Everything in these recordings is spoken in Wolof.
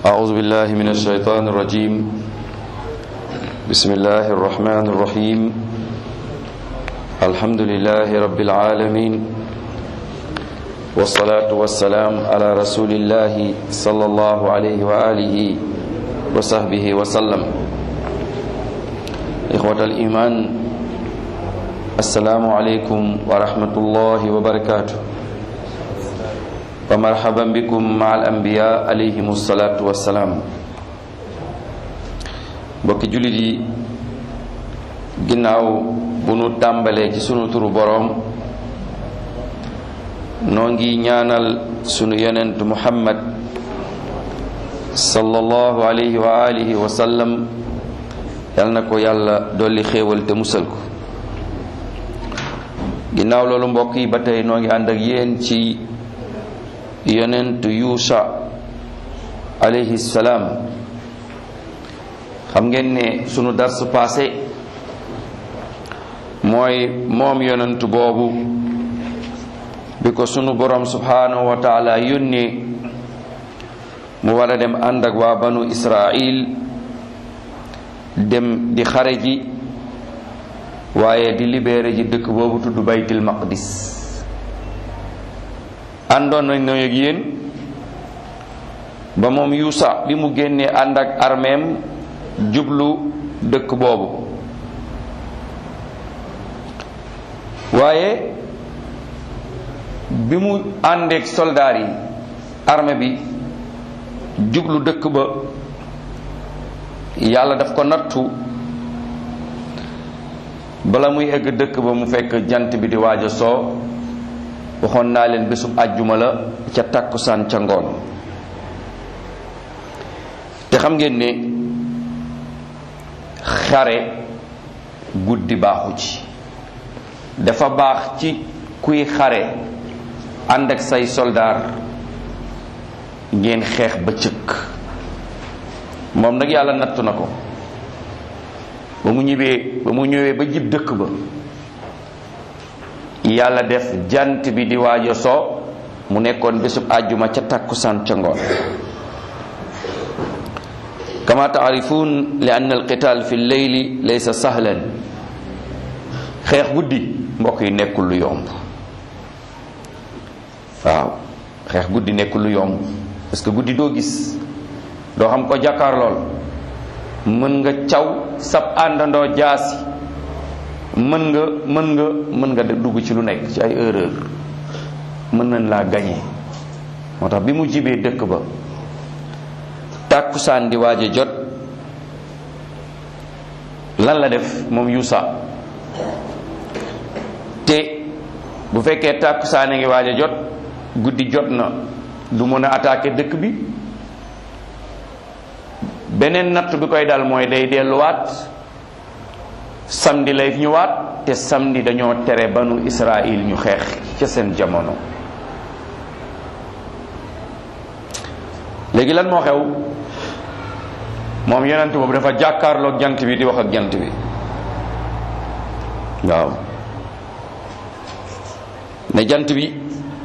أعوذ بالله من الشيطان الرجيم بسم الله الرحمن الرحيم الحمد لله رب العالمين والصلاة والسلام على رسول الله صلى الله عليه وآله وصحبه وسلم إخوة الإيمان السلام عليكم ورحمة الله وبركاته wa marhaban bikum ma al anbiya alayhim salaatu wassalaam mbokki jullit yi ginnaaw bu nu tàmbalee ci sunu turu boroom noo ngi ñaanal sunu yonent muhammad sallallahu alayhi wa alihi wa sallam yal na ko yàlla dolli xéewal te musal ko ginnaaw loolu mbokk yi ba tey noo ngi ànd ak yéen ci yonent yuusa alayhi salaam xam ngeen ne sunu dars passé mooy moom yonent boobu bi ko sunu borom subhanahu wa taala yónnee mu war a dem ànd ak waa banu israil dem di xare ji waaye di libéré ji dëkk boobu tudd baytil maqdis àndoon nañ na ak yéen ba moom yuusa bi mu génnee ànd ak armeem jublu dëkk boobu waaye bi mu àndeek soldaar yi armée bi jublu dëkk ba yàlla daf ko nattu bala muy egg dëkk ba mu fekk jant bi di waaj a soo waxoon naa leen bésub àjjuma la ca tàkkusaan ca ngoon te xam ngeen ne xare guddi baaxu ci dafa baax ci kuy xare ànd ak say soldaar ngeen xeex ba cëkk moom nag yàlla nattu na ko ba mu ñibbee ba mu ñëwee ba jib dëkk ba yàlla def jant bi di waajo soo mu nekkoon bésub àjjuma ca tàkkusaan ca ngoon kama taarifun li anna alqital fi lleyli laysa sahlan xeex guddi mbokk yi nekkul lu yomb waaw xeex guddi nekkul lu yomb parce que guddi doo gis doo xam ko jàkkaar lool mën nga caw sab àndandoo jaasi mën nga mën nga mën nga dugg ci lu nekk ci ay erreur mën nañ laa gañe moo tax bi mu jibee dëkk ba tàkkusaan di waaj a jot lan la def moom yuusa te bu fekkee tàkkusaan a ngi waaj a jot guddi jot na du mën a attaquer dëkk bi beneen natt bi koy dal mooy day delluwaat samedi lay ñëwaat te samedi dañoo tere banu Israël ñu xeex ca seen jamono léegi lan moo xew moom yonent boobu dafa jàkkaarloog jant bi di wax ak jant bi waaw ne jant bi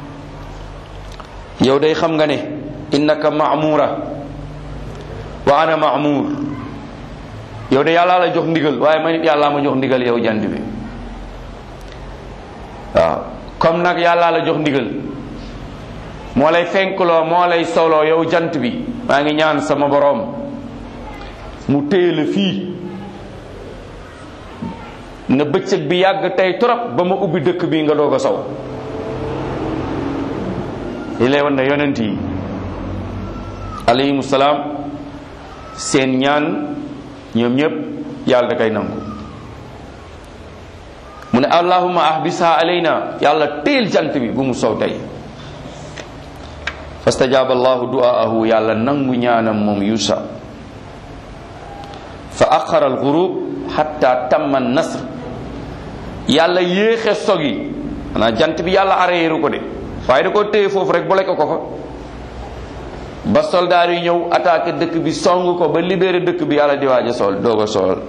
yow day xam nga ne innaka ma'mura wa ana ma'mur yow de yàllaa la jox ndigal waaye man it yàllaa ma jox ndigal yow jant bi waaw comme nag yàllaa la jox ndigal moo lay fenkloo moo lay soloo yow jant bi maa ngi ñaan sama boroom mu téye la fii na bëccëg bi yàgg tey trop ba ma ubbi dëkk bi nga doog a sow li lay wan ne yonent yi alayhimu salaam seen ñaan ñoom ñëpp yàlla da koy nangu mu ne allahuma ahbisha alayna yàlla téel jant bi bu mu sow tey fastajaaba allahu du'aahu yàlla nangu ñaanam moom yuusa fa axara alxurub xatta tamma nasr yàlla yéexe sog yi xanaa jant bi yàlla areeru ko de waaye da ko téye foofu rek boole ko ko fa ba soldaar yi ñëw attaqué dëkk bi song ko ba libéré dëkk bi yàlla di waaj a sol doog a sol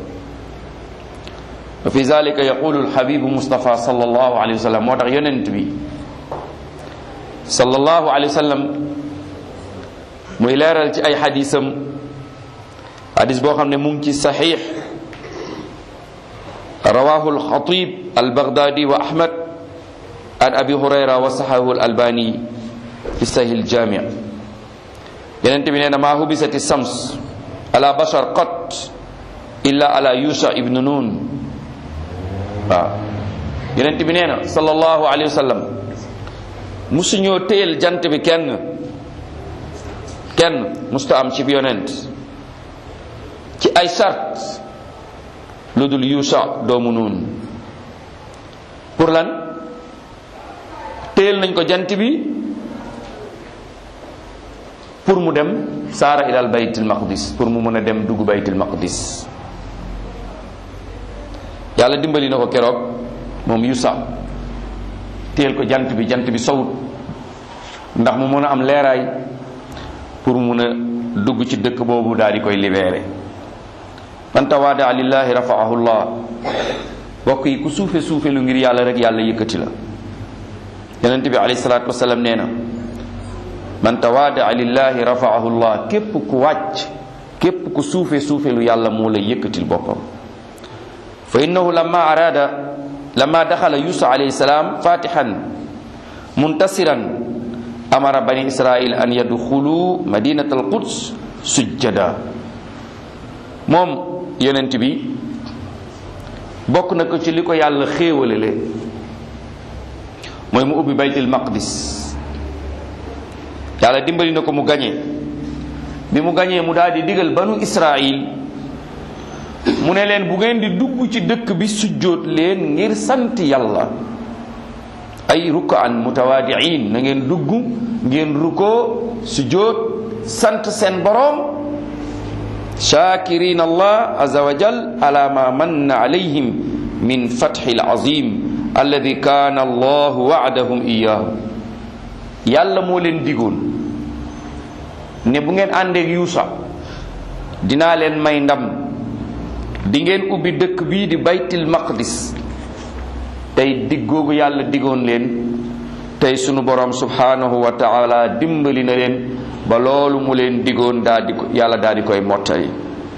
wa fi zalika yaqulu alhabibu mustafa sallallahu alayhi wa sallam moo tax yonent bi sallallahu alayhi wa sallam muy leeral ci ay xadisam xadis boo xam ne mu ngi ci saxiix rawahu alxatib albaghdadi wa ahmad an abi hurayra wa saxahu alalbani fi sahih aljami yenent bi nee na maa hubisati sams ala bashar qat illa ala yusha ibnu nun waaw yenent bi nee na sallallahu alayhi wa sallam musuñoo téyel jant bi kenn kenn musta am ci yonent ci ay sart lu dul yuusa doomu nuun pour lan téyel nañ ko jant bi pour mu dem saara ilal baytil maqdis pour mu mën a dem dugg baytil maqdis yàlla dimbali na ko keroog moom yuusa téyel ko jant bi jant bi sowut ndax mu mën a am leeraay pour mun a dugg ci dëkk boobu daal di koy libéré man tawaada lillahi rafaahu llah bokk yi ku suufe suufe lu ngir yàlla rek yàlla yëkkati la yonent bi alayhi salaatu wasalaam nee na man tawaada lillahi rafaahu llah képp ku wàcc képp ku suufe suufe lu yàlla moo la yëkkatil boppam fa innahu lamma araada lamma daxala yusa alayhi salaam fatihan muntasiran amara bani israil an yadxulu madinat al quds sujjada moom yonent bi bokk na ko ci li ko yàlla xéewalele mooy mu ubbi baytul maqdis yàlla dimbali na ko mu gañe bi mu gañee mu daal di digal banu israil mu ne leen bu ngeen di dugg ci dëkk bi sujjóot leen ngir sant yàlla ay rukaan mutawaadiin na ngeen dugg ngeen rukkoo sujjóot sant seen boroom shakirin allah azza wa jal ala ma manna alayhim min fathi alazim alladi kana allahu waadahum iyahu yàlla moo leen digoon ne bu ngeen àndeek yuusa dinaa leen may ndam di ngeen ubbi dëkk bii di baytil maqdis tey dig googu yàlla digoon leen tey sunu borom subhanahu wa taala dimbali na leen ba loolu mu leen digoon daa di ko yàlla daal di koy mottali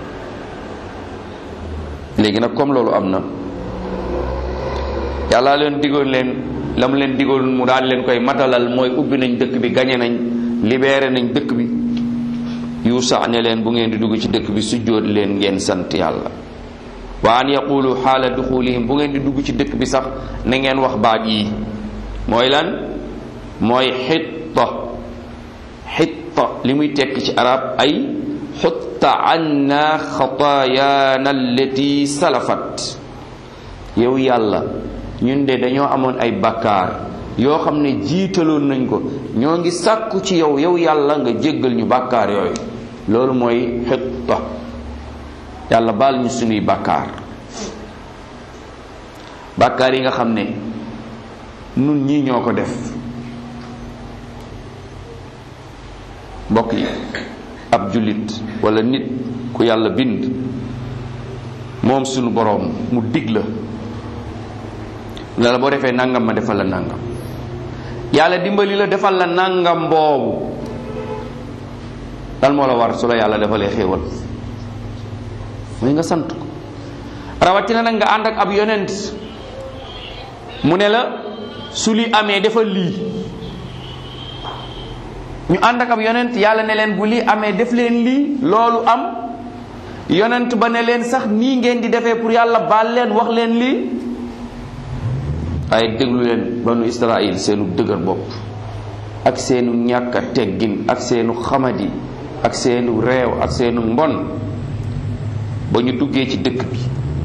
léegi nag comme loolu am na yàlla leen digoon leen la mu leen digoon mu daal leen koy matalal mooy ubbi nañ dëkk bi gañe nañ libéré nañ dëkk bi yuusa ne leen bu ngeen di dugg ci dëkk bi sujjóot leen ngeen sant yàlla wa an yaqulu xaala duxulihim bu ngeen di dugg ci dëkk bi sax na ngeen wax baat yi mooy lan mooy xitta xitta li muy tekk ci arab ay xutta anna xataayaana allati salafat yow yàlla ñun de dañoo amoon ay bakkaar yoo xam ne jiitaloon nañ ko ñoo ngi sàkku ci yow yow yàlla nga jéggal ñu bakkaar yooyu loolu mooy xitta yàlla baal ñu sunuy bakkaar bakkaar yi nga xam ne nun ñii ñoo ko def mbokk yi ab jullit wala nit ku yàlla bind moom sunu boroom mu dig la ne la boo defee nangam ma defal la nangam yàlla dimbali la defal la nangam boobu lan moo la war su la yàlla defalee xéewal mooy nga sant ko rawatina nag nga ànd ak ab yonent mu ne la su li amee defal lii ñu ànd ak ab yonent yàlla ne leen bu lii amee def leen lii loolu am yonent ba ne leen sax nii ngeen di defee pour yàlla baal leen wax leen lii ay déglu leen banu Israël seenu dëgër bopp ak seenu ñàkk a teggin ak seenu xamadi ak seenu réew ak seenu mbon ba ñu duggee ci dëkk bi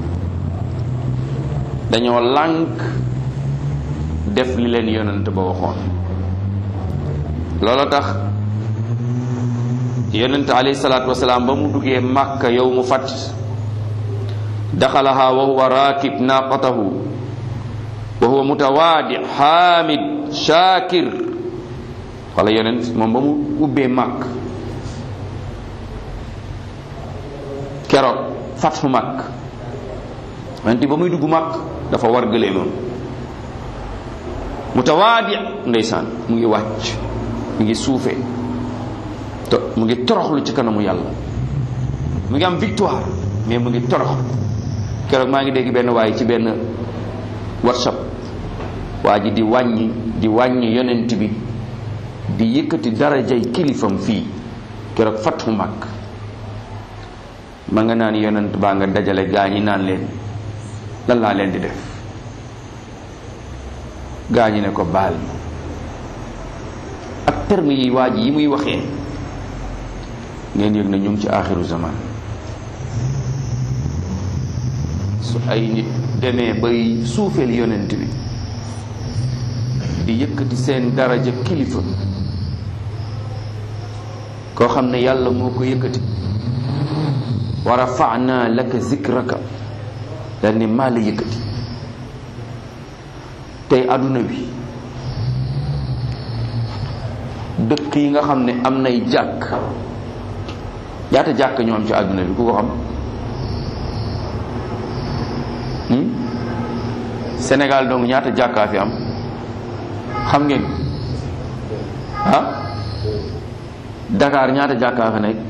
dañoo lànk def li leen yonent ba waxoon loolu tax yonent alayhi salaatu wasalaam ba mu duggee màkka yow mu fat daxalaha wa huwa raakib naaqatahu wa huwa mutawaadi xaamid shaakir wala yonent moom ba mu ubbee màkk keroog fatxu màkk yonent ba muy dugg màkk dafa war gëleemam mutawaadi ndeysaan mu ngi wàcc mu ngi suufe to mu ngi toroxlu ci kanamu yàlla mu ngi am victoire mais mu ngi torox keroog maa ngi dégg benn waaye ci benn workshop waa ji di wàññi di wàññi yonent bi di yëkkati darajay kilifam fii keroog fatxu mag ma nga naan yonent baa nga dajale gaa ñi naan leen lan laa leen di def gaa ñi ne ko baal ma ak terme yi waa ji yi muy waxee ngeen yëg na ñu ngi ci aaxiru zaman su ay nit demee bay suufeel yonent bi di yëkkati seen daraja kilifa koo xam ne yàlla moo ko yëkkati wa rafa'na laka zikraka dal ne maa la yëkkati tey àdduna bi dëkk yi nga xam ne am nay jàkk ñaata jàkk ñoo am ci àdduna bi ku ko xam Sénégal donc ñaata jàkkaa fi am xam ngeen ah Dakar ñaata jàkkaa fa nekk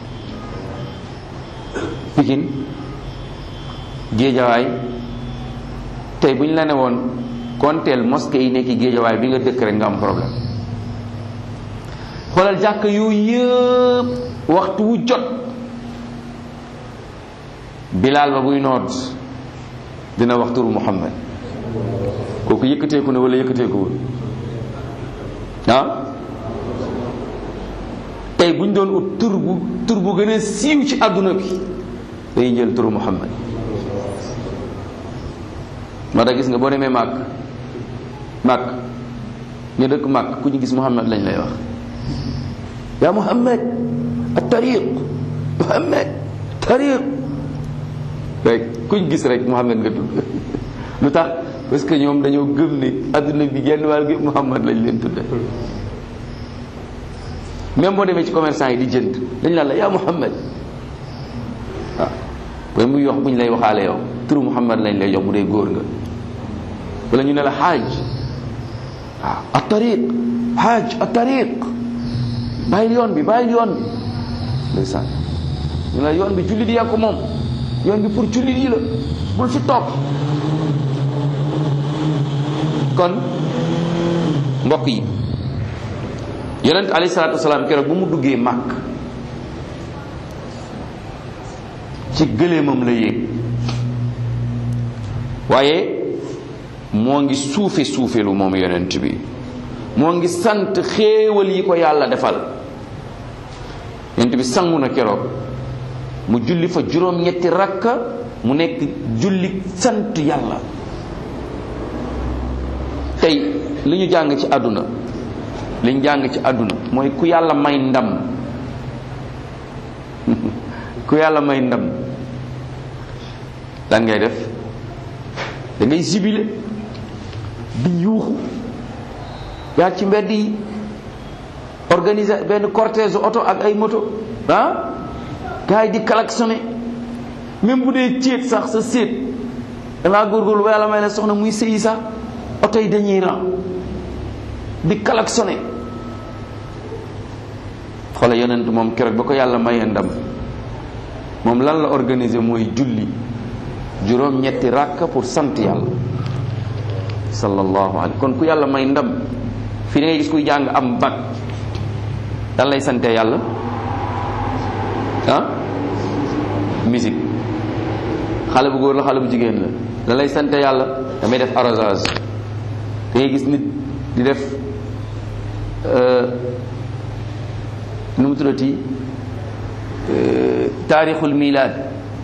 Pikine Géejawaay tey bu ñu la ne woon konteel mosquée yi nekk Géejawaay bi nga dëkk rek nga am problème xoolal jàkk yooyu yëpp waxtu wu jot bilaal ba buy noot dina wax turu Muhammad kooku yëkkateeku na wala yëkkateekuwul ah tey bu ñu doon ut tur bu tur bu gën a siiw ci àdduna bi dañuy jël turu Muhammad moo tax gis nga boo demee màkk màkk ñu dëkk màkk ku ñu gis Muhammad lañ lay wax yaa Muhammad at-tariq Muhammad tariq rek kuñ gis rek Muhammad nga tudd lu tax parce que ñoom dañoo gëm ne adduna bi genn wàll gi Muhammad lañ leen tudde même boo demee ci commerçant yi di jënd dañ naan la yaa Muhammad waaw ba muy yox buñ lay waxaale yow turu Muhammad lañ lay jox bu dee góor nga wala ñu ne la xaaj waaw a tariq xaaj a tariq bàyyil yoon bi bàyyil yoon bi ndeysaan ñu la yoon bi jullit yaa ko moom yoon bi pour jullit yi la bul fi topp kon mbokk yi yonent alayhi salaatu wasalaam keroog bu mu duggee màkk ci gëléemam la yéeg waaye moo ngi suufe suufelu moom yonent bi moo ngi sant xéewal yi ko yàlla defal yonent bi sangu na keroog mu julli fa juróom-ñetti rakka mu nekk julli sant yàlla tey li ñu jàng ci àdduna li ñu jàng ci àdduna mooy ku yàlla may ndam ku yàlla may ndam lan ngay def da ngay jibile di yuuxu yaa ci mbedd yi organiser benn cortège oto ak ay moto ah gars yi di klaxonné même bu dee céet sax sa séet dangaa góorgóorlu ba yàlla may la soxna muy sëyi sax oto yi dañuy ran di klaxonné xoola yonent moom keroog ba ko yàlla mayee ndam moom lan la organiser mooy julli juróom ñetti ràkka pour sant yàlla sallallahu alayhi kon ku yàlla may ndam fi da ngay gis kuy jàng am bac dan lay sante yàlla ah musique xale bu góor la xale bu jigéen la da lay sante yàlla damay def arrosage da ngay gis nit di def nu mu tuddati taarixul milaad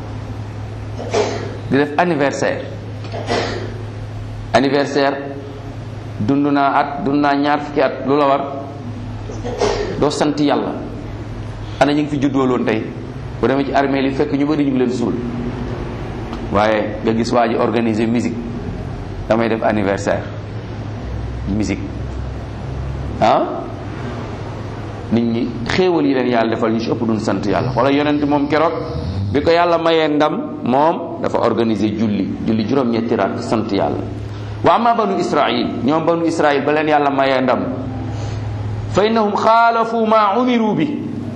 di def anniversaire anniversaire dund naa at dund naa ñaar fukki at lu la war doo sant yàlla ana ñu ngi fi juddooloon tey bu demee ci armée li fekk ñu bëri ñu ngi leen suul waaye nga gis waa ji organiser musique damay def anniversaire musique ah nit ñi xéewal yi leen yàlla defal ñu ci ëpp duñ sant yàlla wala yonent moom keroog bi ko yàlla mayee ndam moom dafa organiser julli julli juróom-ñetti raat sant yàlla wa ama banu israil ñoom banu israil ba leen yàlla mayee ndam fa innahum xaalafu ma umiru bi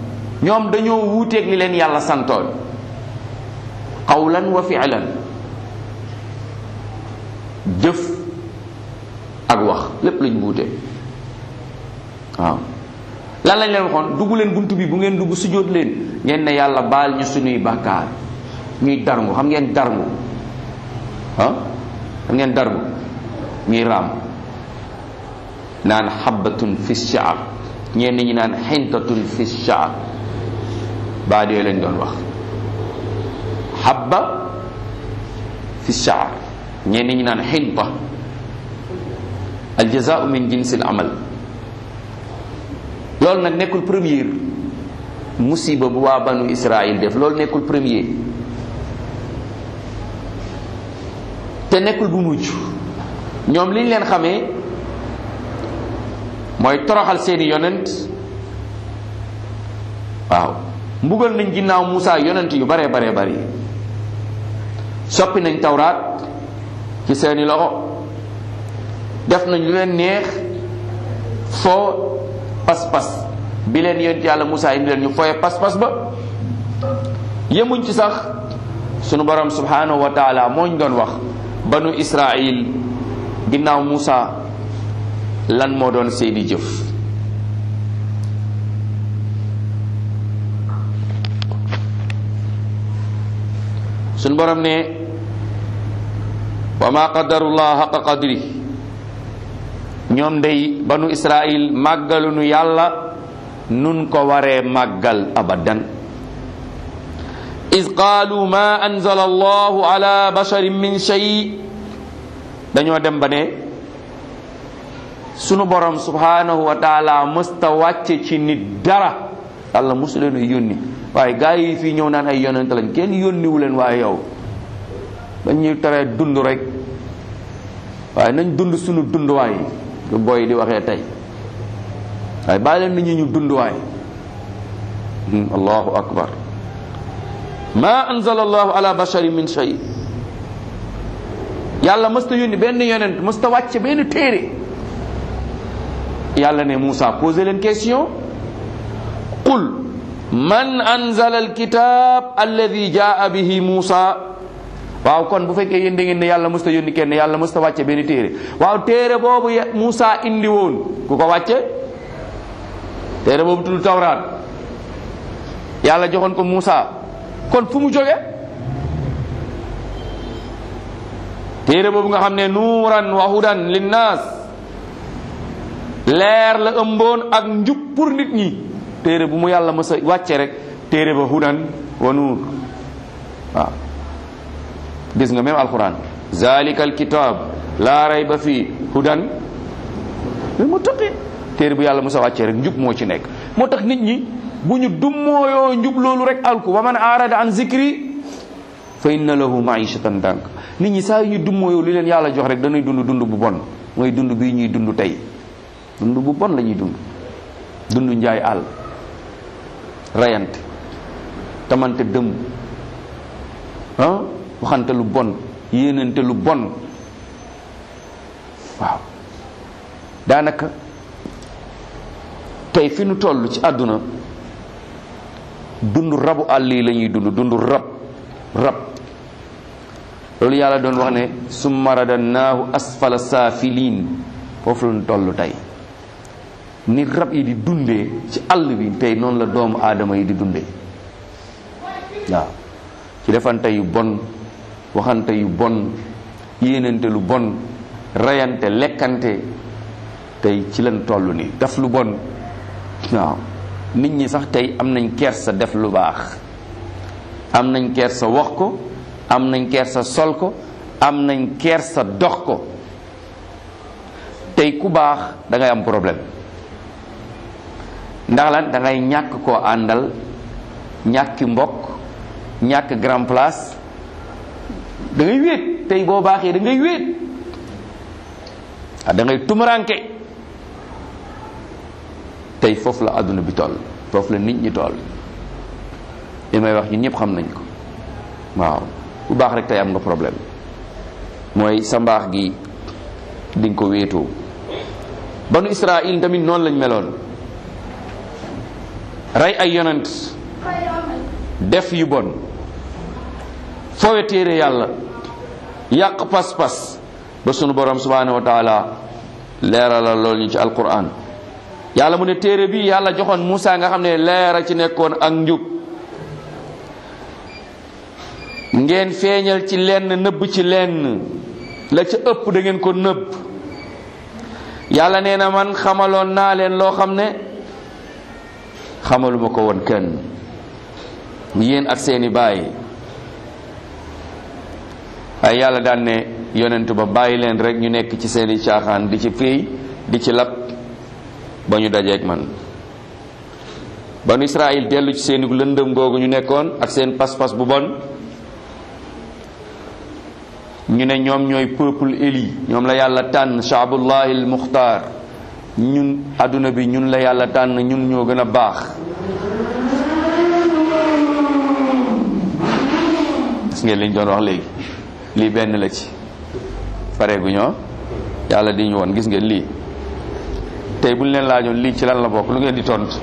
ñoom dañoo wuuteeg li leen yàlla santoon qawlan wa fi'lan jëf ak wax lépp lañ wuute waaw lan lañ leen waxoon dugg leen bunt bi bu ngeen dugg sujjóot leen ngeen ne yàlla baal ñu suñuy bàkkaar ñuy darngu xam ngeen darngu ah xam ngeen darngu ñuy raam naan xabbatun fi shaar ñenn ñi naan xintatun fi shaar baa dee lañ doon wax xabba fi shaar ñenn ñi naan xinta aljazaau min jinsil amal loolu nag nekkul premier musiba bu waa banu Israël def loolu nekkul premier te nekkul bu mujj ñoom liñ leen xamee mooy toroxal seeni yonent waaw mbugal nañ ginnaaw Muusa yonent yu bare bare bari soppi nañ tawraat ci seeni loxo def nañ lu leen neex foo pas-pas bi leen yonent yàlla Muusa indi leen ñu fooye pas-pas ba yemuñ ci sax sunu borom subhanahu wa taala moo ñu doon wax banu Israil ginnaaw Muusa lan moo doon seeni jëf suñ borom ne wa ma qadarullah xaqa qadri ñoom day banu israil màggalunu yàlla nun ko waree màggal abadan is qaalu ma anzala allahu ala basharin min shay dañoo dem ba ne sunu borom subhanahu wa taala mësta wàcce ci nit dara yàlla mosu leen a yónni waaye gaa yi fii ñëw naan ay yonent lañ kenn yónniwu leen waaye yow dañuy tere dund rek waaye nañ dund sunu dund waay lu booy di waxee tey waaye bàyyi leen nit ñi ñu dund waay allahu akbar ma anzala allahu ala basharin min shay yàlla mësta yónni benn yonent mësta wàcce benn téere yàlla ne Moussa posé leen question qul man anzala alkitab alladi jaa bihi Moussa waaw kon bu fekkee yéen da ngeen ne yàlla mësta yónni kenn yàlla mësta wàcce benn téere waaw téere boobu Moussa indi woon ku ko wàcce téere boobu tudd tawraat yàlla joxoon ko Moussa kon fu mu jóge téere boobu nga xam ne nuuran wa hudan linnaas leer la ëmboon ak njub pour nit ñi téere bu mu yàlla mës a wàcce rek téere ba hudan wa nuur waaw gis nga même alquran zalika alkitab laa rayba fii hudan lil muttaqin téere bu yàlla mës a wàcce rek njub moo ci nekk moo tax nit ñi bu ñu dummooyoo njub loolu rek alku wa man arada an zikri fa inna lahu maishatan dank nit ñi saa yu ñu dummooyoo li leen yàlla jox rek dañuy dund dund bu bon mooy dund bii ñuy dund tey dund bu bon la ñuy dund dund njaay àll rayante tamante dëmm ah waxante lu bon yéenante lu bon waaw daanaka tey fi nu toll ci àdduna dund rabu àll yi la ñuy dund dund rab rab loolu yàlla doon wax ne summa radannaahu asfala saafiliin foofu la ñu toll tey ni rab yi di dundee ci àll bi tey noonu la doomu aadama yi di dundee waaw ci defante yu bon waxante yu bon yéenante lu bon reyante lekkante tey ci lañ toll ni def lu bon waaw nit ñi sax tey am nañ kersa def lu baax am nañ kersa wax ko am nañ kersa sol ko am nañ kersa dox ko tey ku baax da ngay am problème ndax lan da ngay ñàkk koo àndal ñàkki mbokk ñàkk grand place da ngay wéet tey boo baaxee da ngay wéet ah da ngay tumuranke tey foofu la àdduna bi toll foofu la nit ñi toll li may wax ñun ñëpp xam nañ ko waaw bu baax rek tey am nga problème mooy sa mbaax gi di nga ko wéetoo banu Israël tamit noonu lañ meloon rey ay yonent def yu bon foowe téere yàlla yàq pas-pas ba sunu borom subhanahu wa taala leeralal loolu ñu ci alquran yàlla mu ne téere bi yàlla joxoon Moussa nga xam ne leera ci nekkoon ak njub ngeen feeñal ci lenn nëbb ci lenn la ca ëpp da ngeen ko nëbb yàlla nee na man xamaloon naa leen loo xam ne xamaluma ko woon kenn yéen ak seeni baay ay yàlla daan ne yonent ba bàyyi leen rek ñu nekk ci seeni caaxaan di ci féey di ci lab ba ñu dajeeg man banu Israël dellu ci seeni lëndëm googu ñu nekkoon ak seen pas-pas bu bon ñu ne ñoom ñooy peuple éli ñoom la yàlla tànn shaabullahi al muxtaar ñun adduna bi ñun la yàlla tànn ñun ñoo gën a baax gis ngeen liñ doon wax léegi lii benn la ci pare gu ñoo yàlla di ñu woon gis ngeen lii tey buñ leen laajoon lii ci lan la bokk lu ngeen di tontu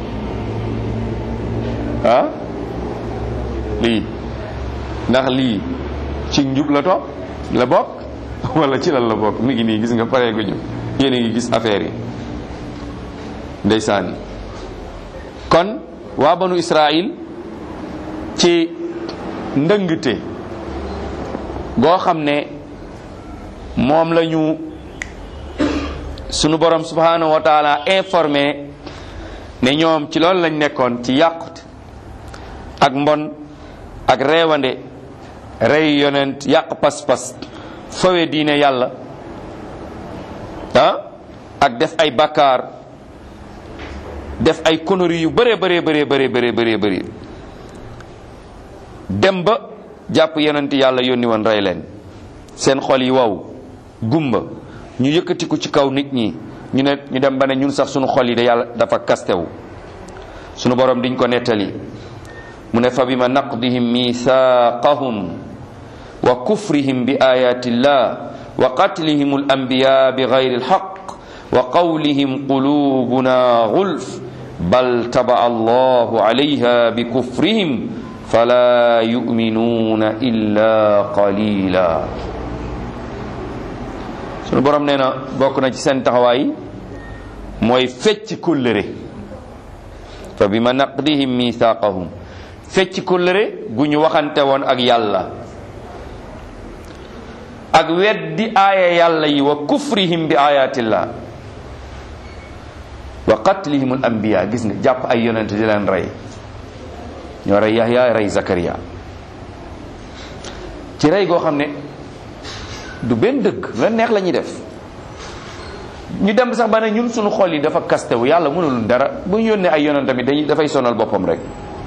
ah lii ndax lii ci njub la topp la bokk wala ci lan la bokk mi ngi nii gis nga pare gu ñu yéen a ngi gis affaire yi ndeysaan kon waa banu Israël ci ndëngte goo xam ne moom la ñu sunu borom subhanahu wa taala informé ne ñoom ci loolu lañ nekkoon ci yàqut ak mbon ak reewande rey yonent yàq pas-pas fawe diine yàlla ah ak def ay bakkaar def ay conneries yu bëree bëree bëree bëree bëree bëree bëri dem ba jàpp yonent yàlla yónni woon rey leen seen xol yi waw gumba ñu yëkkatiku ci kaw nit ñi ñu ne ñu dem ba ne ñun sax sunu xol yi da yàlla dafa kastewu sunu borom diñ ko nettali mu ne fa bima naqdihim mithaqahum wa kufrihim bi ayati llah wa qatlihim al anbiya bi gayri alhaq wa qawlihim qulubuna gulf bal taba allahu alayha bi kufrihim fala yuminuuna illa qalila sunu borom nee na bokk na ci seen taxawaay mooy fecc kóllëre fa bima naqdihim mithaqahum fecc kóllëre gu ñu waxante woon ak yàlla ak weddi aaya yàlla yi wa kufrihim bi ayatillah wa qatlihim al anbiya gis nga jàpp ay yonent di leen rey ñoo rey Yahya rey Zakariya ci rey goo xam ne du benn dëgg la neex la ñuy def ñu dem sax ba ne ñun suñu xol yi dafa kastewu yàlla mënulul dara bu ñu yónnee ay yonent tamit dañuy dafay sonal boppam rek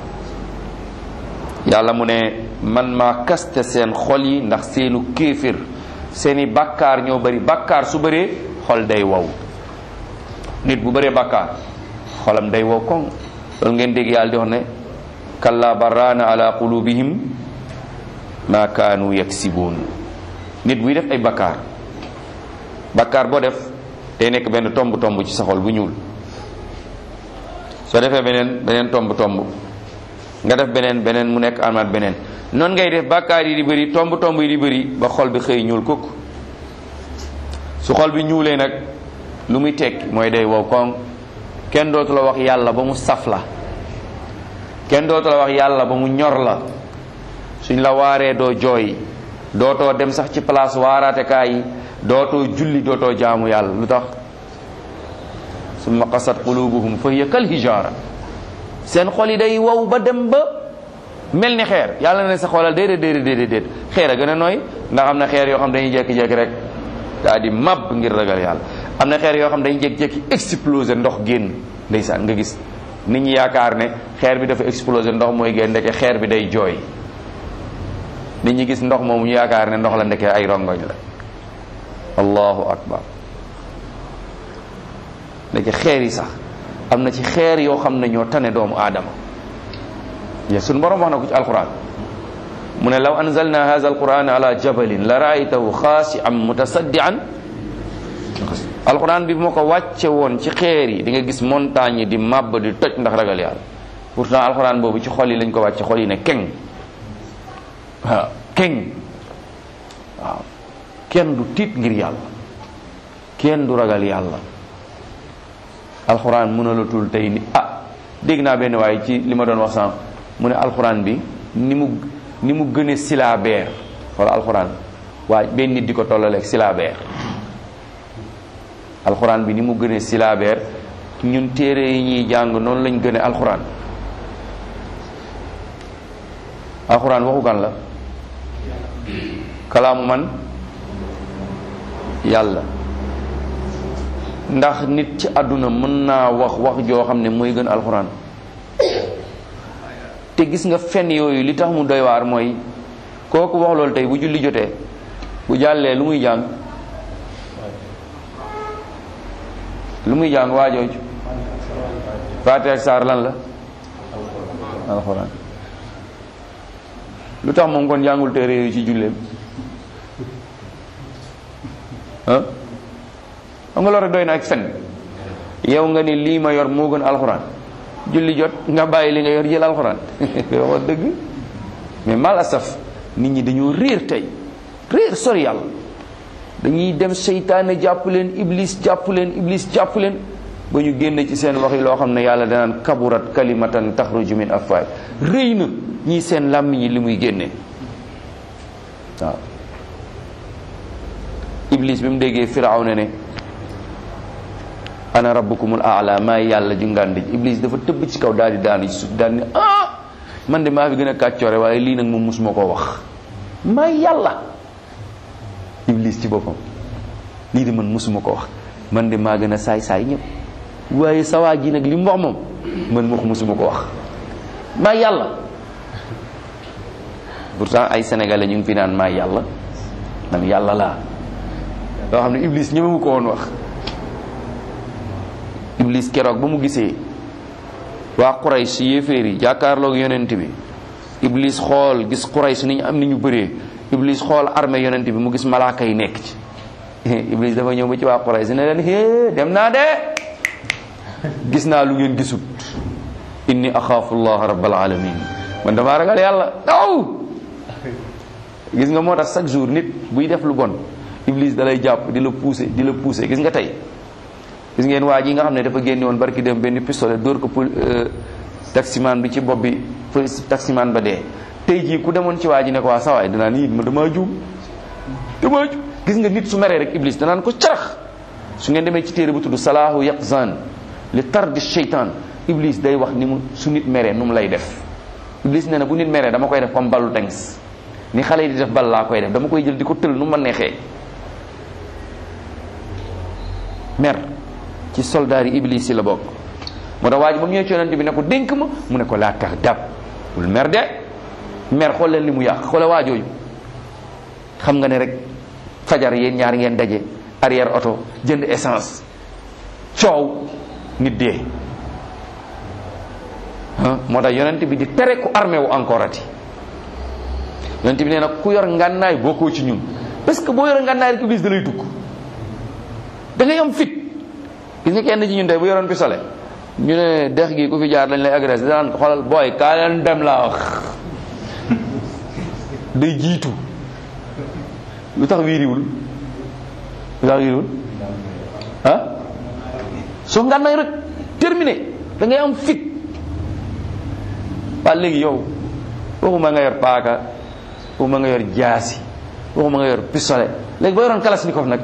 yàlla mu ne man maa kaste seen xol yi ndax seenu kéefir seeni bàkkaar ñoo bari bàkkaar su bëree xol day wow nit bu bëree bàkkaar xolam day wow koŋ loolu ngeen dégg yàlla di wax ne kalla barraana ala qulubihim ma kaanu yaksibuun nit buy def ay bàkkaar bàkkaar boo def day nekk benn tomb tomb ci sa xol bu ñuul soo defee beneen beneen tomb tomb nga def beneen beneen mu nekk amaat beneen noonu ngay def bàkkaar yi di bëri tomb tomb yi di bëri ba xol bi xëy ñuul kukk su xol bi ñuulee nag lu muy tekki mooy day wow koŋ kenn dootu la wax yàlla ba mu saf la kenn dootu la wax yàlla ba mu ñor la suñ la waaree doo jooy dootoo dem sax ci place waaraatekaay yi dootoo julli dootoo jaamu yàlla lu tax summa qasat qulubuhum fa hiya kal hijaara seen xol yi day wow ba dem ba mel ni xeer yàlla ne sa xoolal déedéet déedéet déedéet déet xeer a gën a nooy ndax am na xeer yoo xam dañuy jékki-jékki rek daa di mab ngir ragal yàlla am na xeer yoo xam dañuy jékki-jékki exploser ndox génn ndeysaan nga gis nit ñi yaakaar ne xeer bi dafa exploser ndox mooy génn ndeke xeer bi day jooy nit ñi gis ndox moomu ñu yaakaar ne ndox la ndeke ay rongoñ la allahu akbar ndeke xeer yi sax am na ci xeer yoo xam ne ñoo tane doomu aadama ya suñu borom wax na ko ci alquran mu ne law anzalna hadha alquran ala jabalin la raaytahu xaasi'an mutasaddian alquran bi moo ko wàcce woon ci xeer yi di nga gis montagne yi di màbb di toj ndax ragal yàlla pourtant alxuraan boobu ci xol yi lañ ko wàcc xol yi ne keng waaw keng waaw kenn du tiit ngir yàlla kenn du ragal yàlla alxuraan mënalatul tey ni ah dégg naa benn waaye ci li ma doon wax sànq mu ne alxuraan bi ni mu ni mu gëne silabeer wala alxuraan waa benn nit di ko tollaleeg silabeer alxuraan bi ni mu gëne silabeer ñun téere yi ñuy jàng noonu lañ gëne alxuraan alxuraan waxu kan la kalaamu man yàlla ndax nit ci àdduna mën naa wax wax joo xam ne mooy gën alxuraan te gis nga fen yooyu li tax mu doy waar mooy kooku wax loolu tey bu julli jotee bu jàllee lu muy jàng lu muy jàng waa jooju Faatiha ak saar lan la alxuraan lu tax moom kon jàngul téere yooyu ci julleem ah xam nga loolu rek doy na ak fen yow nga ni lii ma yor moo gën alxuraan julli jot nga bàyyi li nga yor jël alxuraan wax dëgg mais mal asaf nit ñi dañoo réer tey réer sori yàlla dañuy dem seytaane jàpp leen iblis jàpp leen iblis jàpp leen ba ñu génn ci seen wax yi loo xam ne yàlla danaan kaburat kalimatan taxruju min afwaay rëy na ñii seen làmmiñ yi li muy génne waaw iblis bi mu déggee firawna ne ana rabbukumul aala maay yàlla ju ngànd ji iblis dafa tëbb ci kaw daal di daanu ci suuf daal ni ah man de maa fi gën a kàccoore waaye lii nag moom musuma koo wax maay yàlla iblis ci boppam lii de man musuma ko wax man de maa gën a saay saay ñëpp waaye sawaa ji nag li mu wax moom man moo ko musuma ko wax maay yàlla pourtant ay sénégalais ñu ngi fi naan maay yàlla man yàlla laa loo xam ne iblis ñëmewu ko woon wax iblis keroog ba mu gisee waa Quraysh yéeféer yi jàkkaarloog yonent bi iblis xool gis Quraysh ni ñu am ni ñu bëree iblis xool armée yonent bi mu gis malaaka yi nekk ci iblis dafa ñëw ba ci waa Quraysh ne leen hee dem naa de gis naa lu ngeen gisut inni axaafu allah rabbal alamin man damaa ragal yàlla aw gis nga moo tax chaque jour nit buy def lu bon iblis da lay jàpp di la pousser di la pousser gis nga tey gis ngeen waa ji nga xam ne dafa génne woon barki dem benn pistolet dóor ko pour taximan bi ci bopp bi taximan ba dee tey jii ku demoon ci waa ji ne ko waa sawaay danaa ni ma damaa juum damaa juum gis nga nit su meree rek iblis danaan ko carax su ngeen demee ci téere bu tudd salaahu yaqzan li tardi sheytan iblis day wax ni mu su nit meree nu mu lay def iblis nee na bu nit meree dama koy def comme ballu tengs ni xale yi di def bal laa koy def dama koy jël di ko tël nu ma neexee mer ci soldaar yi iblis yi la bokk moo tax waa ji ba mu ñëwee ci yonent bi ne ko dénk ma mu ne ko laa tax dab bul mer de mer xool leen li mu yàq xoole waa jooju xam nga ne rek fajar yéen ñaar ngeen daje arrière oto jënd essence coow nit dee moo tax yonent bi di tere ku armé wu encore ati yonent bi nee na ku yor ngànnaay bokkoo ci ñun parce que boo yor ngànnaay rek iblis da lay dugg da ngay am fit gis nga kenn ci ñun tey bu yoroon pistolet ñu ne dex gi ku fi jaar dañ lay agressé danaan xoolal booy kaa leen dem laa wax day jiitu lu tax wiiriwul lu tax wiiriwul ah soo ngànnaay rek terminé da ngay am fit waa léegi yow waxuma nga yor paaka waxuma nga yor jaasi waxuma nga yor pistolet léegi boo yoroon kalashnikov nag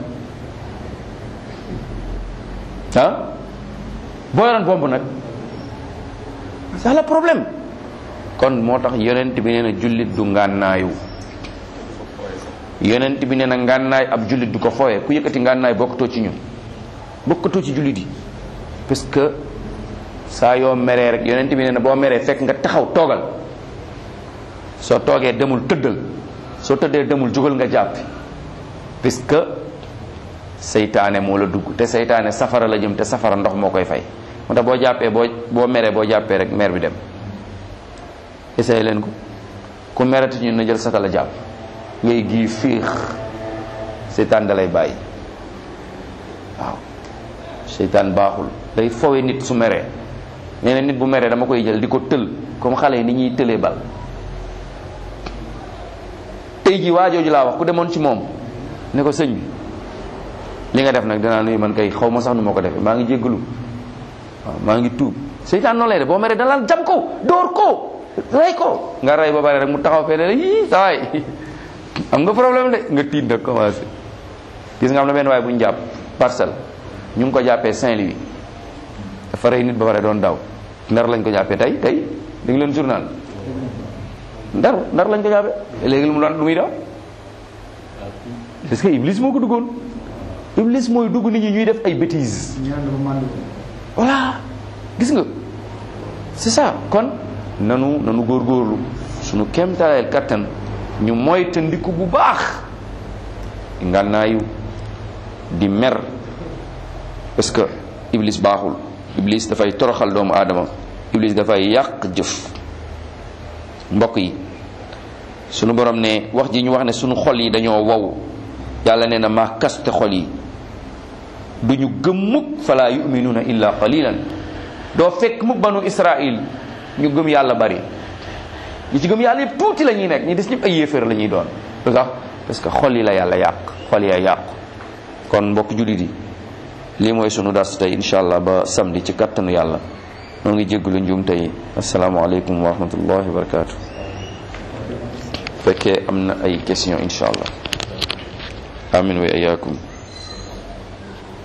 ah boo yoroon bomb nag c'est le problème kon moo tax yonent bi nee na jullit du ngànnaayu yonent bi nee na ngànnaay ab jullit du ko fooye ku yëkkati ngànnaay bokkatoo ci ñun bokkatoo ci jullit yi parce que saa yoo meree rek yonent bi nee na boo meree fekk nga taxaw toogal soo toogee demul tëddal soo tëddee demul jógal nga jàppi parce que seytaane moo la dugg te seytaane safara la jëm te safara ndox moo koy fay moo tax boo jàppee boo boo meree boo jàppee rek mer bi dem essayé leen ko ku merati ñun na jël sata la jàpp ngay gii fiix seytaan da lay bàyyi waaw seytaan baaxul day fowe nit su meree nee na nit bu meree dama koy jël di ko tël comme xale yi ni ñuy tëlee bal tey ji waa jooju laa wax ku demoon ci moom ne ko sëñ bi li nga def nag dinaa nuyu man kay xaw ma sax nu ma ko defee maa ngi jéggalu waaw maa ngi tuub seytaan noonu lay def boo meree dana jam ko door ko rey ko nga rey ba pare rek mu taxaw fee ne la yii sawaay am nga problème de nga tiit nag commencé gis nga am na benn waay bu ñu jàpp parcelle ñu ngi ko jàppee Saint-Louis dafa rey nit ba pare doon daw ndar lañ ko jàppee tey tey di nga leen journal ndar ndar lañ ko jàppee léegi lu mu doon lu muy daw parce que Iblis moo ko duggoon Iblis mooy dugg nit ñi ñuy def ay bêtises voilà gis nga c'est ça kon nanu nanu góorgóorlu suñu kéemtaleel kattan ñu moytandiku bu baax ngànnaayu di mer parce que iblis baaxul iblis dafay toroxal doomu aadama iblis dafay yàq jëf mbokk yi sunu borom ne wax ji ñu wax ne sunu xol yi dañoo wow yàlla nee na maa kaste xol yi du ñu gëm mukk fala yuminuuna illa qalilan doo fekk mukk banu israil ñu gëm yàlla bari ñi ci gëm yàlla yëpp tuuti la ñuy nekk ñi des ñëpp ay yéeféer la ñuy doon lu tax parce que xol yi la yàlla yàq xol yaa yàqu kon mbokk jullit yi lii mooy sunu dars tey incha allah ba samedi ci kattanu yàlla noo ngi jéggulu njuum tey asalaamaaleykum wa rahmatullahi wa barakatu fekkee am na ay question incha allah amin wa iyaakum